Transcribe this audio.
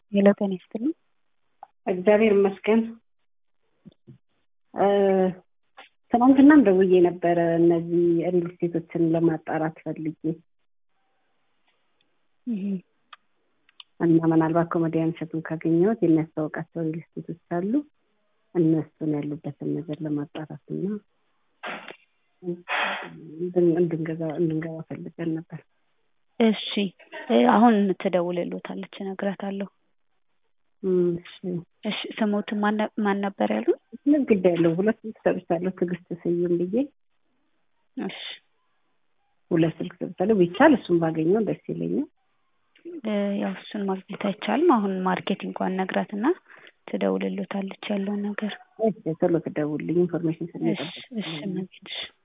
ሄሎ ጤና ይስጥልኝ። እግዚአብሔር ይመስገን። ትናንትናም ደውዬ ነበረ እነዚህ ሪል ስቴቶችን ለማጣራት ፈልጌ እና ምናልባት ኮሜዲያን እሸቱን ካገኘሁት የሚያስታውቃቸው ሪል ስቴቶች አሉ እነሱን ያሉበትን ነገር ለማጣራት እና እንድንገዛ እንድንገባ ፈልገን ነበር። እሺ አሁን ትደውልልዎታለች እነግራታለሁ። እሺ እሺ ስሞትን ማን ነ- ማን ነበር ያሉ? ምን ጉዳይ ያለው ሁለት ስልክ ሰጥቻለሁ። ትዕግስት ስዩም ብዬ እሺ ሁለት ስልክ ሰጥቻለሁ። ቢቻል እሱን ባገኘው ደስ ይለኛል። እ ያው እሱን ማግኘት አይቻልም። አሁን ማርኬቲንጓን ነግራትና ትደውልልዎታለች ያለውን ነገር። እሺ ቶሎ ትደውልልኝ ኢንፎርሜሽን እሺ ስለሚጠብቅ እሺ መቤት እሺ